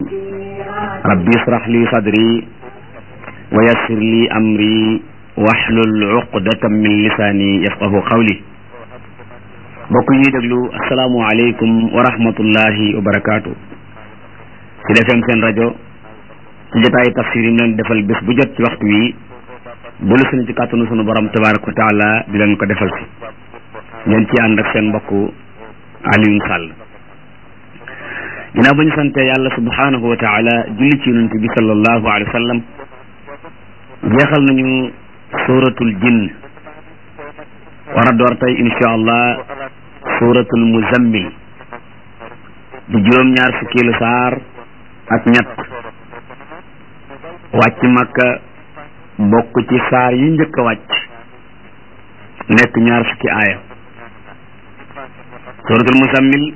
rabbi israh li sadri wa yassir li amri wahlul uqdatan min lisaani yafqahu qawli mbokk ñuy déglu asalaamu aleykum wa rahmatullahi wa barakaatu ci defem seen rajo ci jotaayu tafsir yi leen defal bés bu jot ci waxtu wi delu suñu ci kàttanu sunu borom tabaraka wa taala di leen ko defal si ngeen ci ànd ak seen mbokk Alioune Sall ginnaaw ba ñu sante yàlla subhanahu wa taala julli ci yonent bi sallallahu alayhi wa sallam jeexal nañu suratul jinn war a door tey insha allah suratul muzammil di juróom-ñaar fukkeelu saar ak ñett wàcc makka bokk ci saar yi njëkk a wàcc nekk ñaar fukki aaya suratul muzammil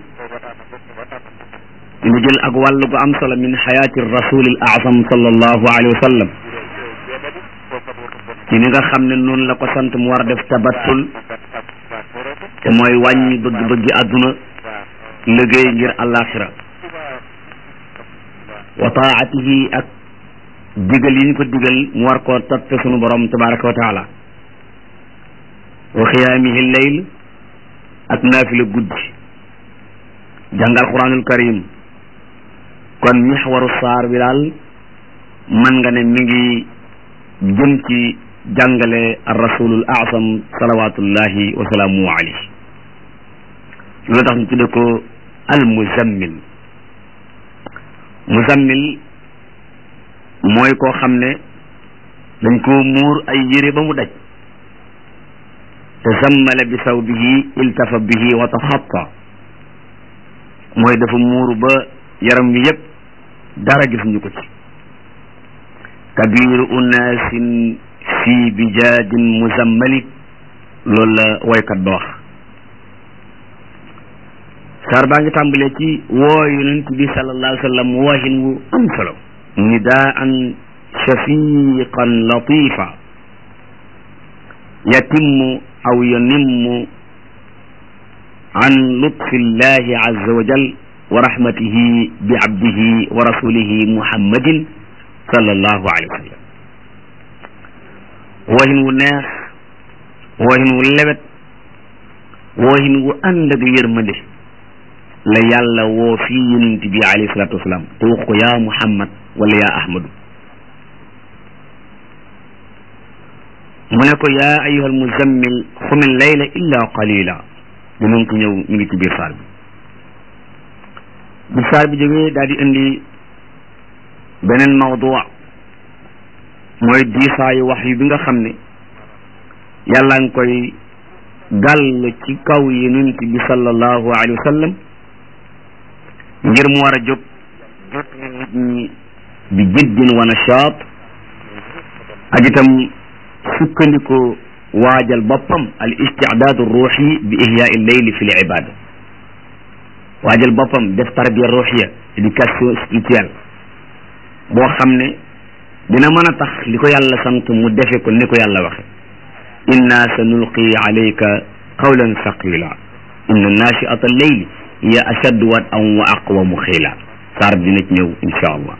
ñu jël ak wàll gu am solo min xayaati rasulil azam sallallahu alayhi wa sallam ci ni nga xam ne noonu la ko sant mu war a def tabattul te mooy wàññi bëgg-bëggi àdduna liggéey ngir àllaaxira wa taatihi ak digal yi ñu ko digal mu war koo toppe sunu borom tabaraka wa taala wa xiyaamihi leyl ak naafila guddi jàngal quranul karim kon mixwaru saar bi daal mën nga ne mi ngi jëm ci jàngale ar rasulul asam salawatullahi wa salaamu alayhi loolu tax ñu tudde ko al muzammil muzammil mooy koo xam ne dañ koo muur ay yére ba mu daj te zammala bi sawbihi iltafa bihi wa taxatta mooy dafa muuru ba yaram wi yépp dara gisuñu ko ci kabiru unaasin fi bijaadin muzammali loolu la woykat ba wax saar baa ngi tàmbalee ci woo yonent bi sallallahu alayhi wa sallam woohin wu am solo nidaan shafiqan latifa yatimmu aw yanimmu an lutfi llahi azza wa jal wa rahmatihi bi abdihi wa rasulihi muhammadin sallallahu alayhi wa sallam woohin wu neex woohin wu lewet woohin wu ànd ak yërmande la yàlla woo fii yonent bi alayhi salatu wasalaam te wax ko yaa muhammad wala yaa ahmadu mu ne ko yaa ayyuhal muzammil xumil layla illa qalila dinañ ko ñëw mi ngi ci biir saar bi bi saar bi jógee daal di indi beneen mawdu mooy diisaayu wax yu bi nga xam ne yàlla ngi koy gàll ci kaw yonent bi sallallahu alayhi wa sallam ngir mu war a jóg jot nit ñi bi jiddin wa nashaat ak itam sukkandiko waajal boppam al istidaadu ruuxi bi ihyaai leyli fi l ibada waajal boppam def tarbiya ruuxiya éducation spirituelle boo xam ne dina mën a tax li ko yàlla sant mu defe ko ni ko yàlla waxe inna sa nulqi alayka qawlan saqila inna nachiata leyli hiya ashaddu wat an wa aqwamu xiila saar dina ci ñëw insha allah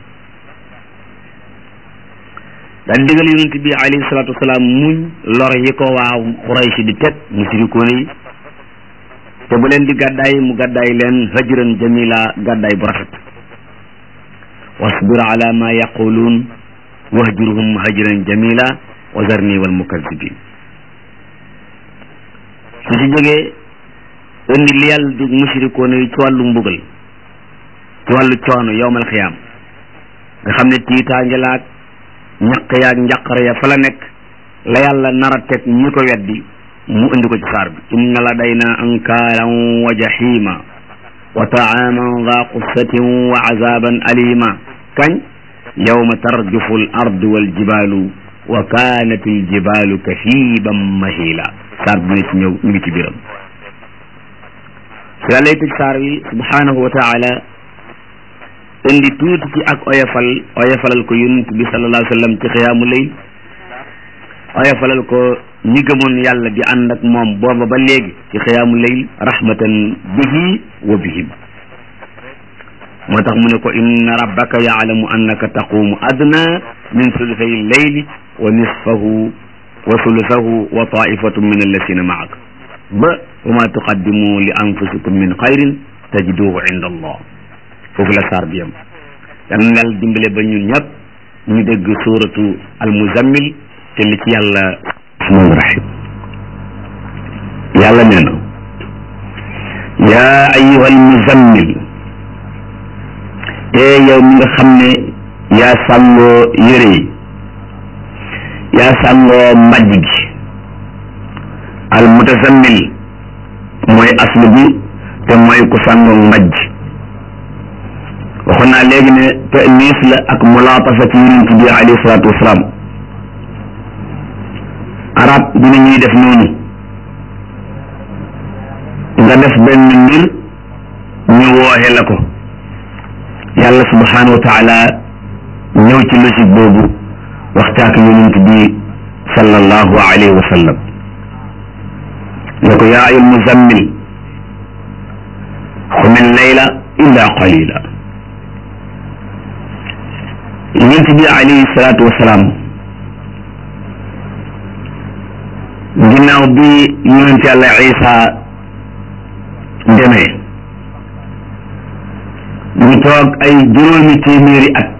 daal digal yonent bi alayhi salatu wasalaam muñ lor yi ko waaw Quraysh di teg musirikoon yi te bu leen di gàddaay mu gàddaay leen hajran jamila gàddaay bu rafet wasbir ala ma yaquluun wahjurhum hajran jamila wa zarni wal mukazzibin su ci jógee indi li yàlla di musirikoon yi ci wàllu mbugal ci wàllu coono yowmal xiyaam nga xam ne tiitaange laag ñaq yaag njaqare ya fa la nekk la yàlla nar a teg ñi ko weddi mu indi ko ci saar bi inna ladayna ankaalan wa jahima wa taaman da qussatin wa azaban alima kañ yawma tarjufu al ardu wal jibalu wa kanat al jibalu kahiban mahila saar bi dina ci ñëw ñu ngi ci biiram su yàlla tëj saar wi subhanahu wa taala indi tuuti ci ak oyofal oyofalal ko yonent bi sallallahu alayhi wa sallam ci xiyaamu layl oyofalal ko ñi gëmoon yàlla di ànd ak moom booba ba léegi ci xiyaamu layl rahmatan bihi wa bihim moo tax mu ne ko inna rabbaka yaalamu annaka taqumu adna min sulusay leyli wa nisfahu wa sulusahu wa taifatun min allasina maak ba wa ma tuqaddimu li anfusikum min xayrin tajiduhu inda allah foofu la saar bi yam yal na yàlla dimbale ba ñun ñëpp ñu dégg suuratu almuzammil te li ci yàlla rahmaan rahim yàlla nee na yaa ayuha almuzammil e yow mi nga xam ne yaa sàngoo yére yi yaa sàngoo mbajj gi al mutazammil mooy aslu bi te mooy ku sàngoo mbajj waxoon naa léegi ne tanis la ak mulaatafa ci yonent bi alayhi salaatu wasalaam arab dina ñuy def noonu nga def benn mbir ñu wooxe la ko yàlla subhanahu wa taala ñëw ci logique boobu waxtaak yonent bi sallallahu alayhi wa sallam ne ko yaa ayul muzammil xumil layla illa qalila yonent bi alayhi salaatu wa salaam ginnaaw bi yonent yàlla Isa demee ñu toog ay juróomi téeméeri at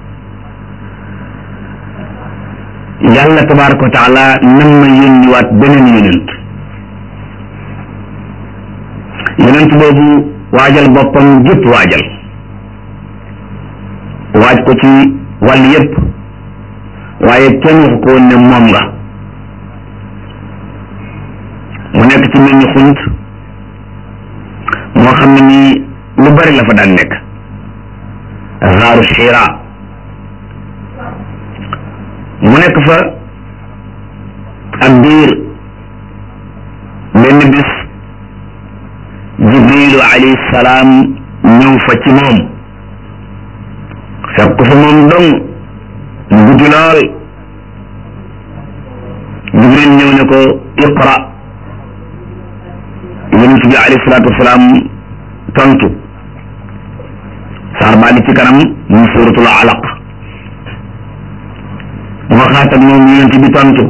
yàlla tabaraka wa taala nam ma yónniwaat beneen yonent yonent boobu waajal boppam jëpp waajal waaj ko ci wàll yépp waaye kenn waxu ko woon ne moom nga mu nekk ci mel ni xunt moo xam ne nii lu bari la fa daan nekk xaaru xiira mu nekk fa ak biir benn bis jibrilu alayhi salaam ñëw fa ci moom fekk ko fa moom dong mu guddi lool jibril ñëw ne ko iqra yonent bi alayhi salaatu wasalaam tontu saar baa ngi ci kanam muy suuratul alaq mu waxaat ak moom yonent bi tontu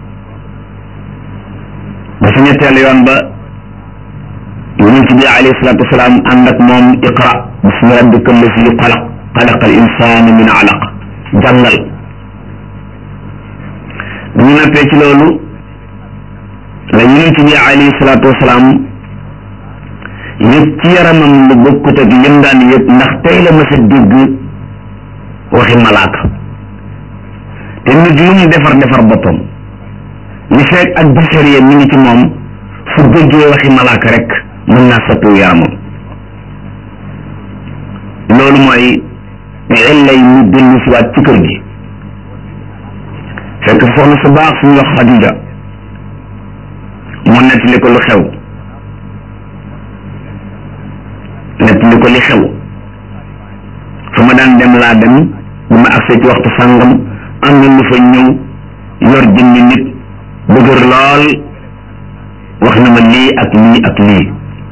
ba si ñetteel yoon ba yonent bi alayhi salaatu wasalaam ànd ak moom iqra bismi rabbika allazi xalaq xalaqa al insana min alaq jàngal bu ñu nappee ci loolu la yonent bi alayhi salaatu wasalaam yëg ci yaramam lu bokkut ak lim daan yëg ndax tey la ma sa dégg waxi malaaka te nit lu mu defar defar boppam li fekk ak bachariya mi ngi ci moom su déggee waxi malaaka rek mën naa soppiwu yaramam loolu mooy illay mu dellu si waat ci kër gi fekk soxna su baax suñu wax Xadija mu nettali ko lu xew nettali ko li xew fu ma daan dem laa dem bu ma agsee ci waxtu sàngam am na lu fa ñëw yor jëmmi nit dëgër lool wax na ma lii ak lii ak lii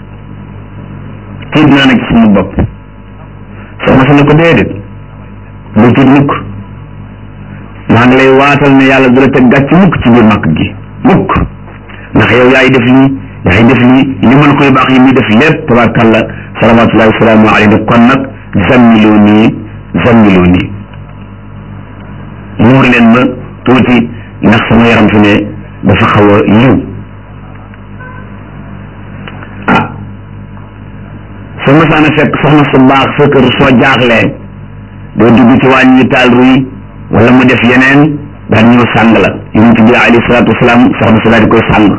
tiit naa nag ci sama bopp soxna si ne ko déedéet lu tiit mukk maa ngi lay waatal ne yàlla du la teg gàcc mukk ci biir màkk gi mukk ndax yow yaay def lii yaay def lii li mën koy baax yi muy def lépp tabarkàlla salawatullahi wasalaamu alayhi kon nag zammiloo nii zammiloo nii muur leen ma tuuti ndax sama yaram fi ne dafa xaw a yiw ah soo masaana fekk soxna su baax sa kër soo jaaxlee doo dugg ci waañ yi taal ruy wala mu def yeneen daal ñëw sàng la yonent bi alayhi salaatu wasalaam soxna si daal di koy sàng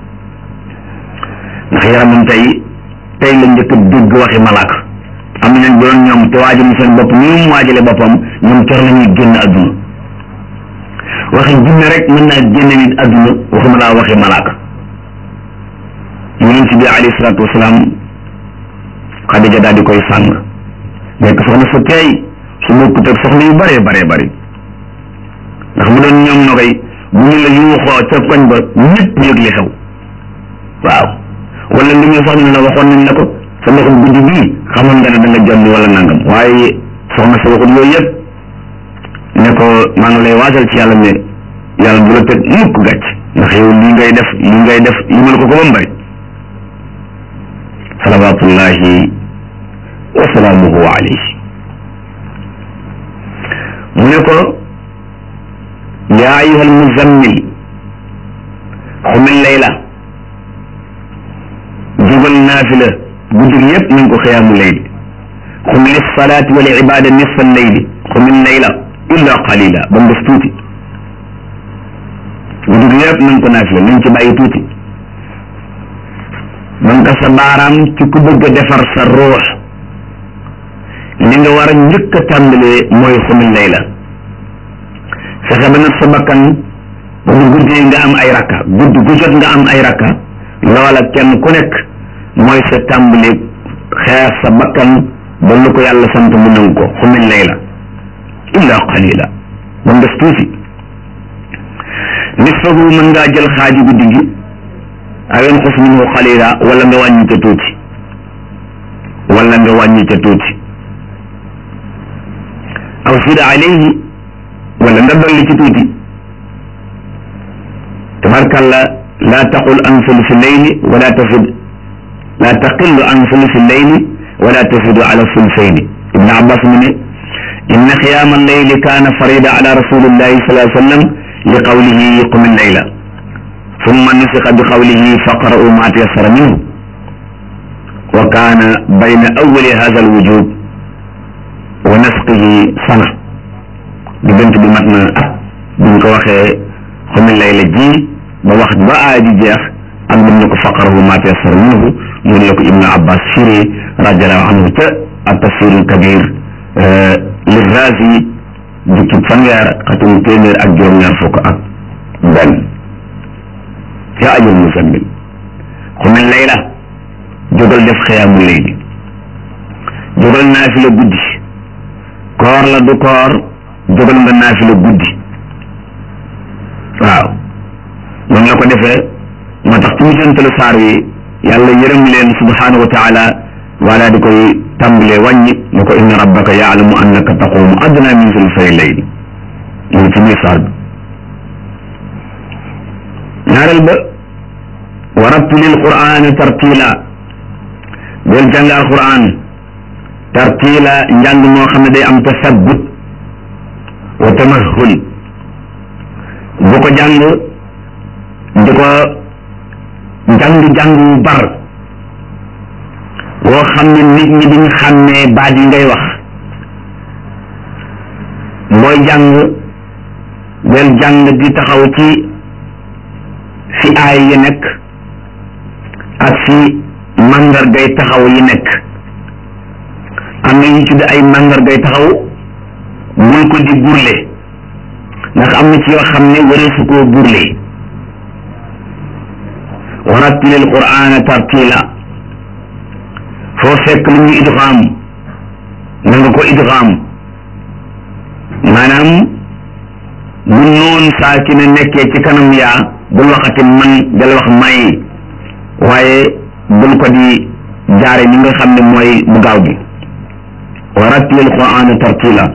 ndax yaramam tey tey la njëkk a dégg waxi malaaka am na ñooñ bu doon ñoom te waajal seen bopp ni mu waajale boppam ñoom cor la ñuy génn adduna waxi jinne rek mën naa génne nit adduna waxuma laa waxi malaaka yonent bi alayhi salaatu wasalaam Xadija daal di koy sàng nekk soxna su teey su bokkut ak soxna yu bëree bëree bëri ndax mu doon ñoom na koy bu ñu la yuuxoo ca koñ ba ñëpp yëg li xew waaw wala li muy soxna ne la waxoon nañ la ko sa ndoxum guddi bii xamoon nga ne da nga jonni wala nangam waaye soxna sa waxut yooyu yëpp ne ko maa ngi lay waasal ci yàlla ne yàlla bu la teg mukk gàcc ndax yow lii ngay def lii ngay def limal ko ko ba mu bëri salawatullahi wa salaamuhu alayhi mu ne ko yaa ayuha almuzammil xumil layla jógal naafila guddi gi yëpp nañ ko xiyaamu layli xumil salaati wal ibada nisfa layli xumil layla illa qalila ba mu des tuuti guddi gi yëpp nañ ko naafila nañ ci bàyyi tuuti man ka sa baaraam ci ku bëgg a defar sa ruux li nga war a njëkk a tàmbalee mooy xumil layla fexe ba nag sa bakkan ba mu guddee nga am ay rakka guddi gu jot nga am ay rakka loola kenn ku nekk mooy sa tàmbali xeex sa bakkan ba lu ko yàlla sant mu nangu ko xumil layla illa qalila ba mu des tuuti nisfahu mën ngaa jël xaaju guddi gi aw yanqus minhu qalila wala nga wàññi ca tuuti wala nga wàññi ca tuuti aw zid alayhi wala nga dolli ci tuuti tabarkalla laa taqul an sulusi leyli wala tafid laa taqillu an sulusi leyli wala tafidu ala sulusayni ibn abbas mu ne inna xiyaama alleyli kaana farida ala rasulillahi sallallahu alayhi wa sallam li qawlihi qum alleyla summa nusiqa bi qawlihi faqra'u ma tayassara minhu wa kaana bayna awwali hadha alwujub wa nasqihi sana diggante bi mat na at buñ ko waxee xumil layla ji ba wax ba aaji jeex ak buñ ne ko faqarahu ma tayassara minhu mu ne la ko ibnu abbas firi radiallahu anhu ca at tafsirul kabir li razi jukki fanweer xatum téeméer ak juróom-ñaar fukk ak benn yaa ajul musammil xumil layla jógal def xiyaamu layli jógal naafila guddi koor la du koor jógal nga naafila guddi waaw noonu la ko defee moo tax ci mujjantalu saar wi yàlla yërëm leen subhanahu wa taala wala di koy tàmbalee wàññi ne ko inna rabbaka yaalamu annaka taqumu adna min sulusay layl mu ngi ci biir saar bi ñaareel ba wa rattilil qur'ana tartila del jàng alquran tartila njàng moo xam ne day am tasabbut wa tamahul bu ko jàng di ko jàng-jàng wu bar woo xam ne nit ñi duñ xàmmee baat yi ngay wax booy jàng del jàng di taxaw ci fi aay yi nekk ak fi màndargay taxaw yi nekk am na ñu tudd ay màndargay taxaw bul ko di burle ndax am na ci yoo xam ne wareesu koo burle warattilil qur'ana tartila foo fekk lu ñu idgham na nga ko idgham maanaam bu noon saakina nekkee ci kanam yaa bul waxati man dal wax may waaye bul ko di jaare ni nga xam ne mooy bu gaaw bi warattilil qur'ana tartila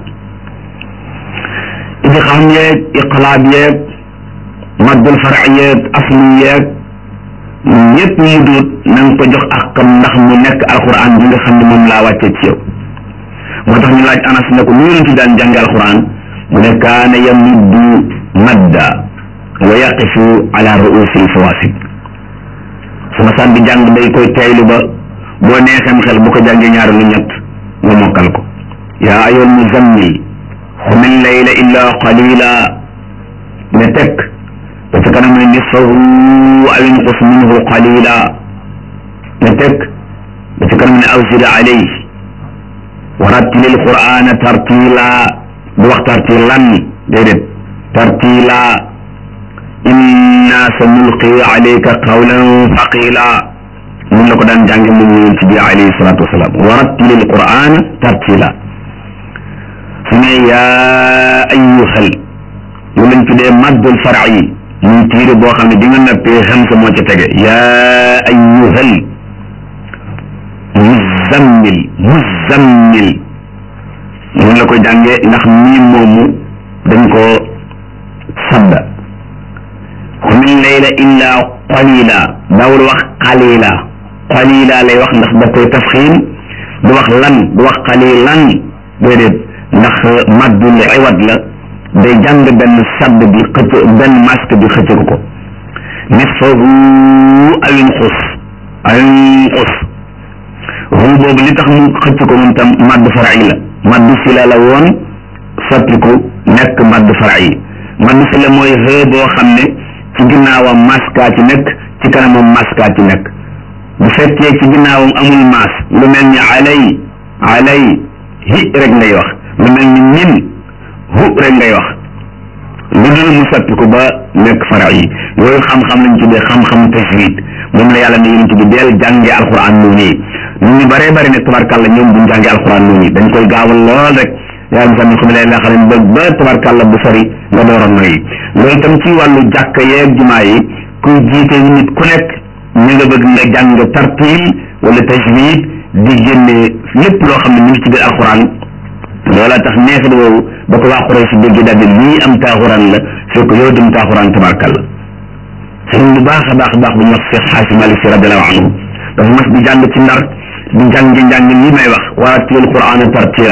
idgham yeeg iqlaab yeeg maddul farc yeeg aslu yeeg ñëpp mu duut na nga ko jox akam ndax mu nekk alquran bi nga xam ne moom laa wàccee ci yow moo tax ñu laaj anas ne ko lu yonent daan jànge alquran mu ne kaana yamuddu madda wa yaqifu ala ruusil fawasid su ma sànni jàng day koy teylu ba boo neexem xel bu ko jàngee ñaari lu ñett nga mokkal ko yaa ayool muzammil xumil layla illa qalila ne tekk ba ci kanam ne nisfahu aw inqus minhu qalila ne tekk ba ci kanam ne aw zid alayhi wa rattilil qur'ana tartila du wax tartilan déedéet tartila inna sa nulqi alayka qawlan thaqila mun la ko daan jànge moom yonent bi alayhi salatu wasalaam wa rattilil qur'ana tartila su ne yaa ayyuhal lu lañ tuddee maddul far'i muy tiire boo xam ne di nga nappee xam sa moo ca tege yaa ayyuhal muzammil muzammil moom la koy jàngee ndax mii moomu dañ ko sadda xumil layla illa qalila daawul wax qalila qalila lay wax ndax da koy tafxiim du wax lan du wax qalilan déedéet ndax maddul iwad la day jàng benn sadd bi xëcc benn masque bi xëcc ko nisfahu aw inqus aw inqus hu boobu li tax mu xëcc ko moom tam madd fara'i la madd sila la woon soppiku nekk madd fara'i madd sila mooy xë boo xam ne ci ginnaawam maskaa ci nekk ci kanamam maskaa ci nekk bu fekkee ci ginnaawam amul maas lu mel ni alay alay hi rek ngay wax lu mel ni min hu rek ngay wax lu dul mu soppi ko ba nekk fara yi yooyu xam-xam lañ tuddee xam-xam tajwid moom la yàlla ne yonent bi deel jàngee alquran noonu yi nit ñu bëree bëri ne tabarkàlla ñoom buñ jàngee alquran noonu yi dañ koy gaawal lool rek yàlla misaal xam ne la xam ba ba tabarkàlla bu sori nga door a noyyi loolu itam ci wàllu jàkka yeeg jumaa yi kuy jiite nit ku nekk ñu nga bëgg nga jàng tartil wala tajwid di génne lépp loo xam ne mu ngi ci biir alquran loola tax neexit woowu ba ko waa Quraysh dégg daal di lii am taaxuraan la fekk yow dem taaxuraan tabarkalla sëriñ bu baax a baax a baax bu ñu wax Cheikh Xaasim Malik Si radiallahu anhu dafa mas di jàng ci ndar di jàng njàng lii may wax warattil qur'ana tartila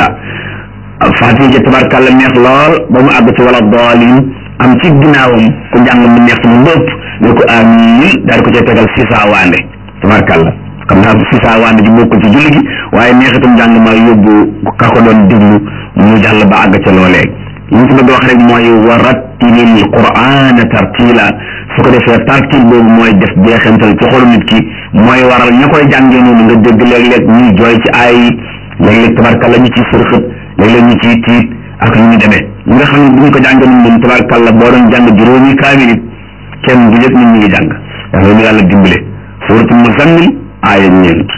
fatiha ja tabarkalla neex lool ba mu àgg ci wala daalin am ci ginnaawam ku njàng mu neex mu ndëpp ne ko amin daal ko cay tegal sisa waande tabarkalla xam naa sisa waande ji bokkul ci julli gi waaye neexitum njàng ma yóbbu ka ko doon déglu mu jàll ba àgg ca loolee li ñu ci bëgg wax rek mooy wa rattilil qur'ana tartila su ko defee tartil boobu mooy def jeexantal ci xolu nit ki mooy waral ña koy jàngee noonu nga dégg léeg-léeg ñuy jooy ci ay léeg-léeg tabarkalla ñu ciy sërxët léeg-léeg ñu ciy tiit ak lu ñu demee ñi nga xam ne bu ñu ko jàngee noonu moom tabarkalla boo doon jàng juróomi kaamil it kenn du yëg nit ñi ngi jàng yàlla ñu yàlla dimbale suuratul muzammil aaya ñeent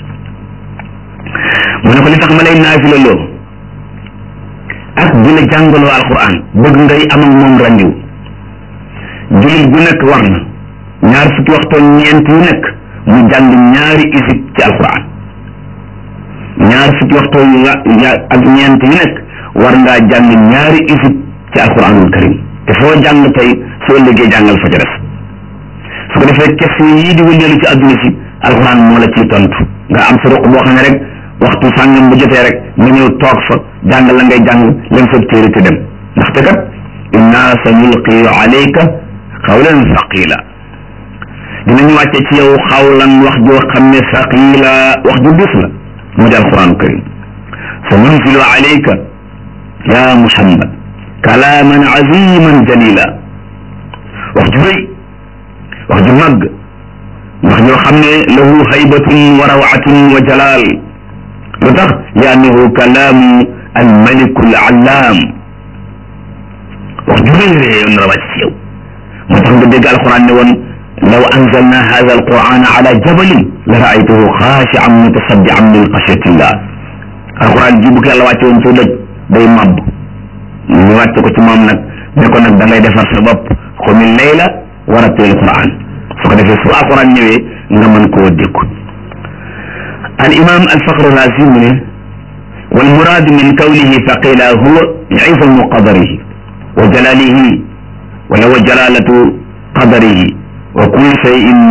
mu ne ko li tax ma lay naafila loo ak di la jàngaloo alquran bëgg ngay am ak moom randiw jullit bu nekk war na ñaar fukki waxtoo ñeent yu nekk mu jàng ñaari isib ci alquran ñaar fukki waxtoo yu ak ñeent yu nekk war ngaa jàng ñaari isib ci alquranul karim te foo jàng tey soo ëllëgee jàngal fa ca def su ko defee question yii di wëndeelu ci adduna si alquran moo la ciy tontu nga am sa ruq boo xam ne rek waxtu sàngam bu jotee rek nga ñëw toog fa jàng la ngay jàng lem sa téere te dem ndaxte kat inna sa nulqi alayka xawlan saqila dinañu wàcce ci yow xawlan wax joo xam ne saqila wax ju dis la mu di alquran karim sa nunzilu alayka ya muhammad kalaaman aziman jalila wax ju rëy wax ju màgg wax joo xam ne lahu haybatun wa rawatun wa jalal lu tax li annahu kalaamu almaliku alallaam wax ju rëy rëy yoon na wàcc ci yow moo tax nga dégg alquran ne woon law anzalna hada alquran ala jabalin la raaytahu xaashian mutasaddian min xashatillah alquran ji bu ko yàlla wàcce woon ci doj day màbb ñu wàcce ko ci moom nag ne ko nag da ngay defar sa bopp xumi layla wa rattil alquran su ko defee su alquran ñëwee nga mën koo dékku al imam al faqr razi mu ne wal muraad min kawnihi faqila huwa izamu qadarihi wa jalalihi wala wa jalalatu qadarihi wa kullu shay'in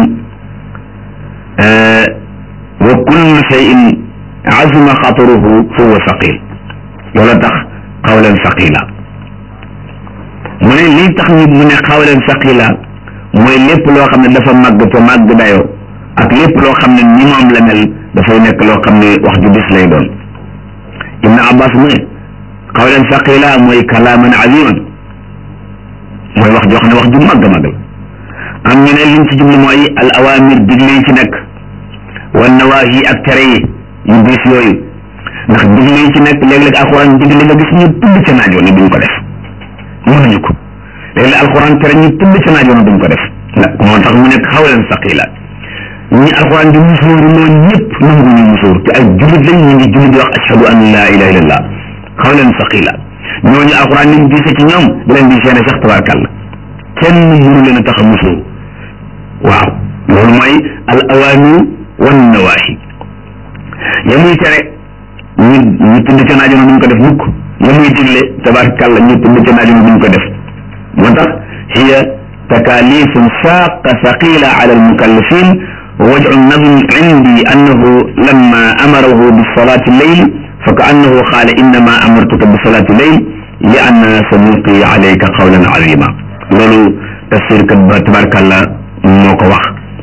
wa kullu shay'in azuma xataruhu fa huwa saqil loolu tax qawlan saqila mu ne lii tax ñu mu ne qawlan saqila mooy lépp loo xam ne dafa màgg te màgg dayoo ak lépp loo xam ne ni moom la mel dafay nekk loo xam ne wax ju dis lay doon ibn abbas mu ne qawlan saqila mooy kalaaman aziman mooy wax joo xam ne wax ju màgg màgg la am ñu ne liñ ci jublu mooy al awamir digle yi ci nekk wan nawahi ak tere yi yu diis yooyu ndax digle yi ci nekk léeg-léeg alxuraan digle nga gis ñu tudd ca naajoo ne duñ ko def mënuñu ko léeg-léeg alxuraan tere ñu tudd ca naajoo ne duñ ko def ndax moo tax mu nekk xawlan saqila ñi alxuraan di musóoru noonu ñëpp nangu ñu musóoru te ay jullit lañ ñu ngi jullit di wax ashhadu an la ilaha illallah xawlan saqila ñooñu alxuraan liñ diise ci ñoom di leen di seene sax tabarkàlla kenn mënu leen a tax a musóoru waaw loolu mooy al awamir wan nawahi ya muy tere ñu ñu tudd ca naajona duñ ko def mukk ya muy digle tabarakàllah ñu tudd ca naajona duñ ko def moo tax hiya takalifun shaqa thaqila ala almukallafin ووجع النظم عندي أنه لما أمره بصلاة الليل فكأنه قال إنما أمرتك بصلاة الليل لأن سنلقي عليك قولا عظيما لولو تفسير تبارك الله موكو واخ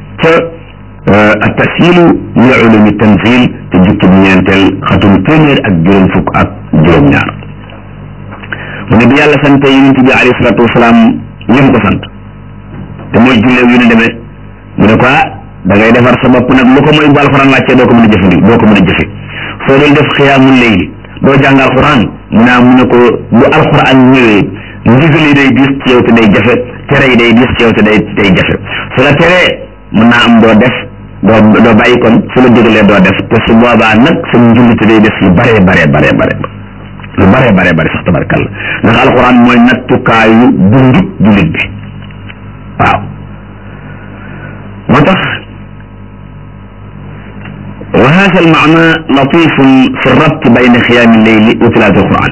التسهيل لعلوم التنزيل تجيك بنيانتل ختم تيمير أك جرم فك أك جرم نار ونبي الله سنت ينتبه عليه الصلاة والسلام يم ko sant te mooy julleew yu ne demee mu ne ko da ngay defar sa bopp nag lu ko mooy bu alxuraan wàccee doo ko mën a jëfandi doo ko mën a jëfe soo doon def xiyaamul layli doo jàng alxuraan mu naa mu ne ko bu alxuraan ñëwee ndigal yi day diis ci yow te day jafe tere yi day diis ci yow te day day jafe su la teree mën naa am doo def doo doo bàyyi kon su la digalee doo def te su boobaa nag sa njullite day def lu bare bare bare bare lu bare bare bare sax tabarkalla ndax alxuraan mooy nattukaayu dundu jullit bi waaw moo tax wa hada almaana latifun fi rabt bayna xiyaami leyli wa tilaati alquran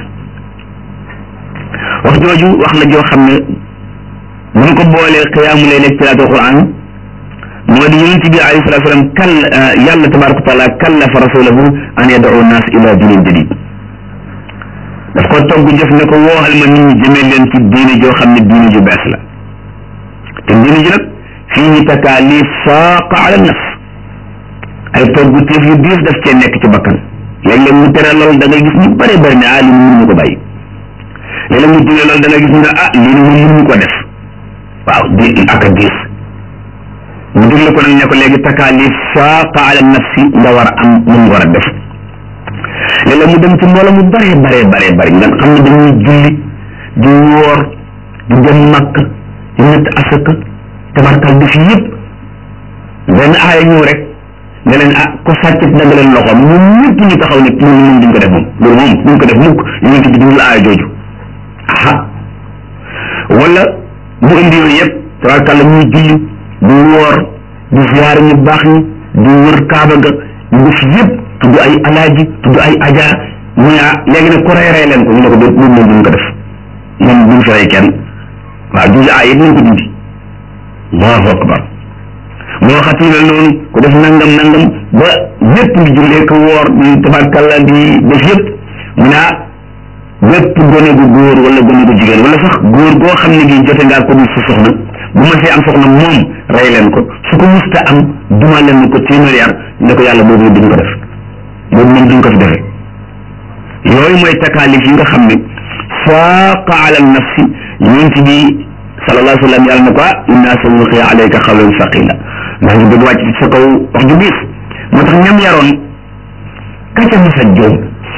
wax jooju wax la joo xam ne bu ñu ko boolee xiyaamu leyli ak tilaati alquran moo di yonent bi alayhi salatu salaam kal yàlla tabaraka wa taala kallafa rasulahu an yad'u nas ila dinin jadid daf ko togg jëf ne ko wooxal ma nit ñi jëmee leen ci diine joo xam ne diine ju bees la te diine ji nag fii takaalif saaqa ala nafs ay togg téef yu diis daf cee nekk ci bakkan léeg-léeg mu tere lool da ngay gis ñu bare bari ne ah li mu mënuñu ko bàyyi léeg-léeg mu digle lool da ngay gis ñu ne ah lii moom mënuñu ko def waaw di ak a diis mu digle ko nag ne ko léegi takaalif saaqa ala nafsi nga war a am mun nga war a def léeg-léeg mu dem ci mbooloo mu bare bare bare bari nga xam ne dañuy julli di woor di dem makk di ñett asaka tabarkal def yëpp benn aaya ñëw rek nga leen ah ko sàccit dagg leen loxoom ñun ñëpp ñu taxaw ne loolu moom duñ ko def moom loolu moom duñ ko def mukk yonent bi dundul aaya jooju aha wala mu indi yooyu yëpp tabarkal la ñuy julli di woor di ziyaar ñu baax ñi di wër kaaba ga ñu def yëpp tudd ay alaaji tudd ay aja mu ne ah léegi nag ko rey rey leen ko ñu ne ko loolu moom duñ ko def ñoom duñ fi rey kenn waaw juge aay it nañ ko dindi allahu akbar moo xati mel noonu ku def nangam nangam ba ñëpp di jullee ko woor di tabarkalla di def yëpp mu naa bépp gone gu góor wala gone gu jigéen wala sax góor goo xam ne gi jote ngaa ko dul sa soxna bu ma see am soxna moom rey leen ko su ko musta am duma leen ko téeméer yar ne ko yàlla boobu duñ ko def boobu moom duñ ko fi defee yooyu mooy takaalif yi nga xam ne saaqa ala nafsi yonent bi sallallahu alayhi wa sallam yàlla ne ko ah inna sanulqi alayka qawlan saqila ndax ñu bëgg wàcc ci sa kaw wax ju diis moo tax ñam yaroon kaca masa joom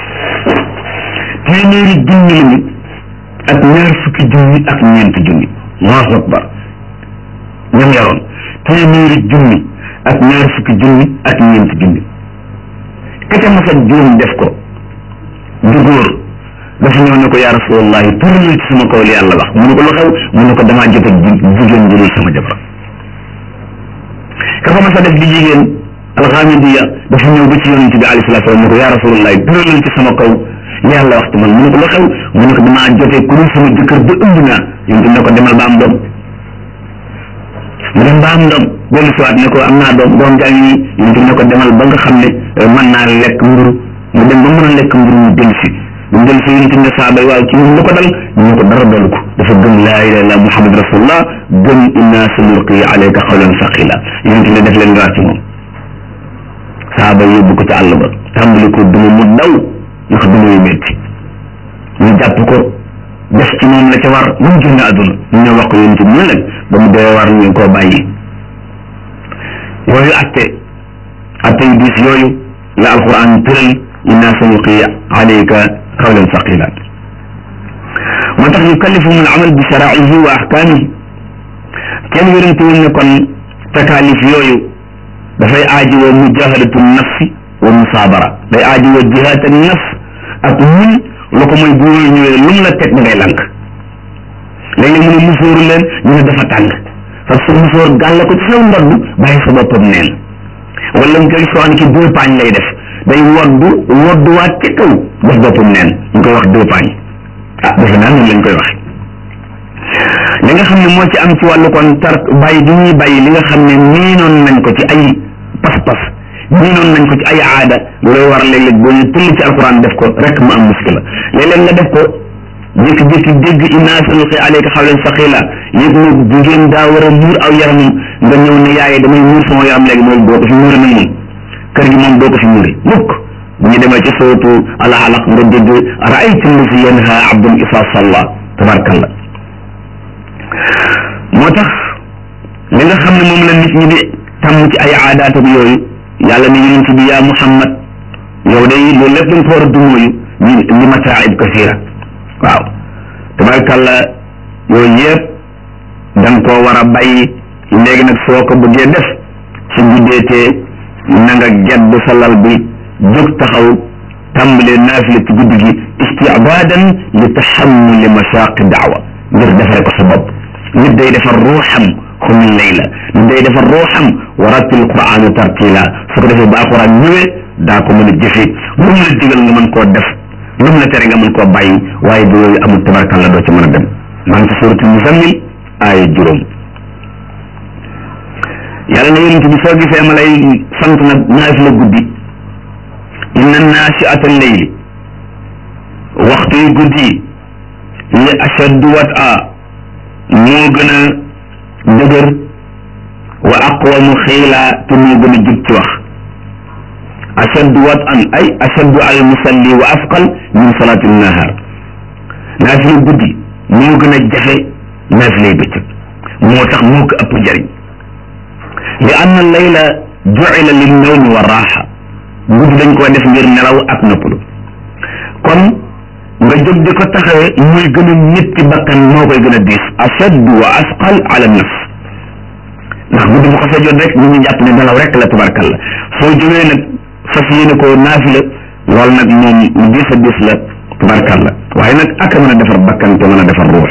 téeméeri junni lañu ak ñaar fukki junni ak ñeenti junni allahu akbar ñam yaroon téeméeri junni ak ñaar fukki junni ak ñeenti junni kaca masa joom def ko du góor dafa ñëw ne ko yaa rasulallahi tëralal ci sama kaw li yàlla wax mu ne ko lu xew mu ne ko damaa jot ak jigéen ju dul sama jabar ka fa ma sa def di jigéen alxamidiya dafa ñëw ba ci yonent bi alayhi salaatu salaam ne ko yaa rasulallahi tëralal ci sama kaw li yàlla wax ci man mu ne ko lu xew mu ne ko damaa jotee ku dul sama jëkkër ba ëmb naa yonent ne ko demal ba am doom mu dem ba am doom dellu siwaat ne ko am naa doom doom jaa ngi yonent ne ko demal ba nga xam ne mën naa lekk mburu mu dem ba mën a lekk mburu mu dellu si bu mu dellu si yonent ne saaba yi waaw ci ñun lu ko dal ñu ne ko dara dalu ko dafa gëm laa ilaha illa muhammad rasulullah gëm inna sanulqi alayka qawlan saqila yonent ne def leen raar ci moom saaba yi yóbbu ko ci àll ba tàmbali ko duma mu daw ndax duma yu métti ñu jàpp ko def ci moom la ca war ba mu génn àdduna ñu ñëw wax ko yonent bi ñu leen ba mu dee war ñu koo bàyyi yooyu atte atte yu diis yooyu la alquran tëral inna sanulqi alayka qawlan saqila moo tax yukallifuhum al amal bi sharaihi wa ahkamihi kenn wérantewul ne kon takaalif yooyu dafay aajowoo mujahadatu nafsi wa musaabara day aajowoo jihaad an nafs ak muñ lu ko mooy bu yooyu ñëwee lu mu la teg da ngay lank léeg-léeg mu ne musóoru leen ñu ne dafa tàng parce que musóor gàlle ko ci saw ndodd bàyyi sa boppam neen wala nga gis soo xam ne ki deux paañ lay def day woddu wodduwaat ci kaw def boppam neen ñu koy wax dopaañ ah defe naa noonu lañ koy wax li nga xam ne moo ci am ci wàllu kon tar bàyyi bi ñuy bàyyi li nga xam ne miinoon nañ ko ci ay pas-pas miinoon nañ ko ci ay aada loolay war léeg-léeg boo ñu tull ci alquran def ko rek mu am muskila léeg-léeg nga def ko jékki-jékki dégg inna sanulqi alayka qawlan saqila yëg ne jigéen daa war a muur aw yaramam nga ñëw ne yaay damay muur sama yaram léegi mooy doo ko fi muure nag moom kër gi moom doo ko fi muure mukk bu ñu demee ci sootu al alaq nga dégg raayta allazi yanha abdun isa salla tabarakallah moo tax li nga xam ne moom la nit ñi di tàmm ci ay aadaatam yooyu yàlla ne yonent bi yaa muhammad yow day loolu lépp dañ ko war a dumóoyu ñu li mataaib kasira waaw tabarakallah yooyu yëpp da nga koo war a bàyyi léegi nag soo ko bëggee def su guddeetee na nga gedd sa lal bi jóg taxaw tàmbalee naafila ci guddi gi istibaadan li taxammuli masaaqi daawa ngir defare ko sa bopp nit day defar ruuxam xumul layla nit day defar ruuxam wa rattil qur'aana tartila su ko defee ba alquran ñëwee daa ko mën a jëfe lu mu la digal nga mën koo def lu mu la tere nga mën koo bàyyi waaye bu yooyu amul tabarkalla doo ci mën a dem maa ngi ci suratul muzammil aaya juróom yàlla na yonent bi soo gisee ma lay sant nag naafila guddi inna naasiata leyli waxtu yu guddi yi li ashaddu wat a moo gën a dëgër wa aqwamu xiila te moo gën a jub ci wax ashaddu wat an ay ashaddu al musalli wa asqal min salaati nahar naafila guddi moo gën a jafe naafilay bëccëg moo tax moo ko ëpp njëriñ li anna layla jucila lin nawmi wa raaxa guddi dañ koo def ngir nelaw ak noppalu kon nga jóg di ko taxawee muy gën a métti bakkan moo koy gën a diis ashaddu wa asqal ala nafs ndax guddi bu xasee jot rek ñu ngi jàpp ne nelaw rek la tabarkalla soo jógee nag fas yéene ko naafila loolu nag moom lu diis a diis la tabarkalla waaye nag ak a mën a defar bakkan te mën a defar ruux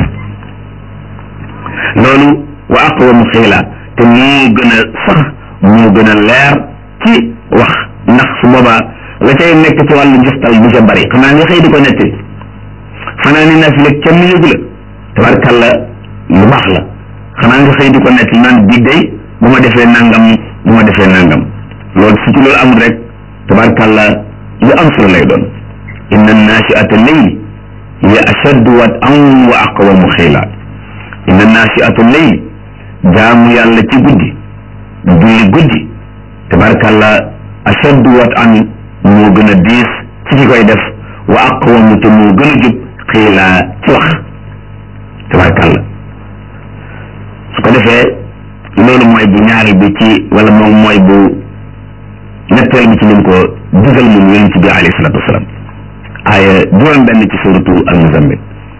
loolu wa aqwamu xiila te moo gën a sax moo gën a leer ci wax ndax su boobaa la cay nekk ci wàllu njëstal bu ca bari xanaa nga xëy di ko netti fanaa ni naafila kenn yëgu la tabarkalla lu baax la xanaa nga xëy di ko netti naan bi day bu ma defee nangam bu ma defee nangam loolu su ci loolu amul rek tabarkalla lu am solo lay doon inna naasiata leyli hiya ashaddu wat'an wa aqwamu xiila inna naasiata leyli jaamu yàlla ci guddi julli guddi tabarkalla ashaddu wat'an moo gën a diis ci ki koy def wa aqwamu te moo gën a jub xiila ci wax tabarkalla su ko defee loolu mooy bu ñaareel bi ci wala moom mooy bu ñetteel bi ci lim ko digal moom yonent bi alayhi salatu wasalaam aaya juróom benn ci suratu al-muzammil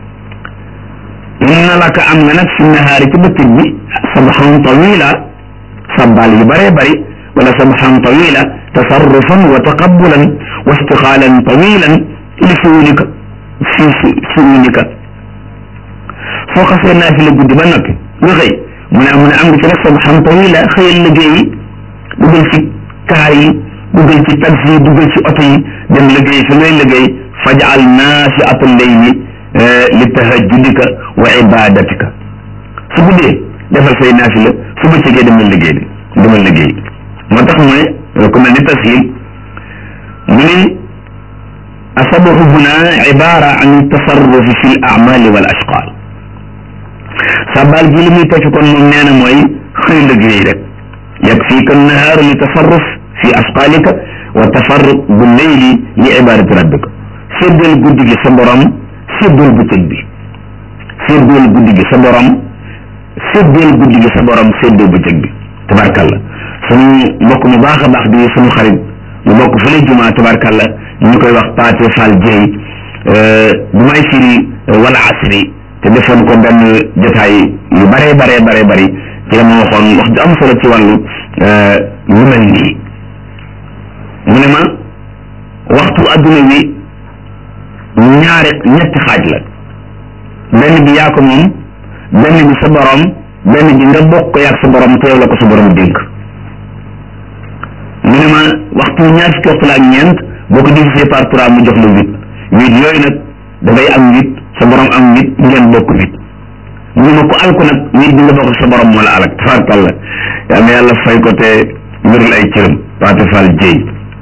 inna laka am nga nag fi nahaari ci bëccëg bi sabaxan tawila sabbaal yu bëree bëri wala sabaxan tawila tasarrufan wa taqabulan wa istixaalan tawilan li suunika fi suunika soo xasee naafila guddi ba noppi nga xëy mu ne mu ne am nga ci nag sabaxan tawila xëyal liggéey yi dugal ci kaar yi dugal ci taxi yi dugal ci oto yi dem liggéey fi ngay liggéey fajal naasiata leyli li tahajjudika wa ibadatika su guddee defal say naafila su bëccëgee demal liggéey bi demal liggéey moo tax mu ne ku mel ni tashil mu ne asabahu huna ibara an tasarrufi fi l amali wal ashqal sabal gi li muy tekki kon moom nee na mooy xëy liggéey rek yakfika nahaaru li tasarruf fi ashqalika wa tafarruq bu leyli li ibadati rabbika séddal guddi gi sa borom séddal bëccëg bi séddal guddi gi sa borom séddal guddi gi sa borom séddal bëccëg bi tabarkalla suñu mbokk mu baax a baax di suñu xarit mu bokk fële jumaa tabarkalla ñu koy wax Paate Fall Dieye bu may firi wala asri te defoon ko benn jotaay yu bare bare bare bari ci la ma waxoon wax ju am solo ci wàllu lu mel nii mu ne ma waxtu adduna wi ñaari ñetti xaaj la benn bi yaa ko moom benn bi sa borom benn bi nga bokk ko yaag sa borom te yow la ko sa borom dénk mu ne ma waxtu waxtu ñaar fukki waxtu la ak ñeent boo ko divisé par trois mu jox la huit huit yooyu nag da ngay am huit sa borom am huit ngeen bokk huit mu ma ko alku nag huit bi nga bokk sa borom moo la alak tabarkàlla yal na yàlla fay ko te wéral ay cëram Paate Fall Jéy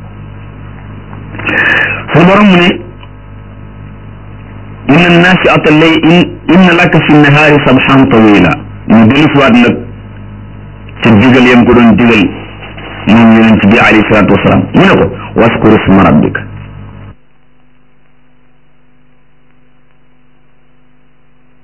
sa borom mu ne inna naasiata lay inna laka fi nahaari sabhan tawila ñu dellu siwaat nag ca digal yam ko doon digal moom yonent bi alayhi salaatu wasalaam mu ne ko waskur isma rabbika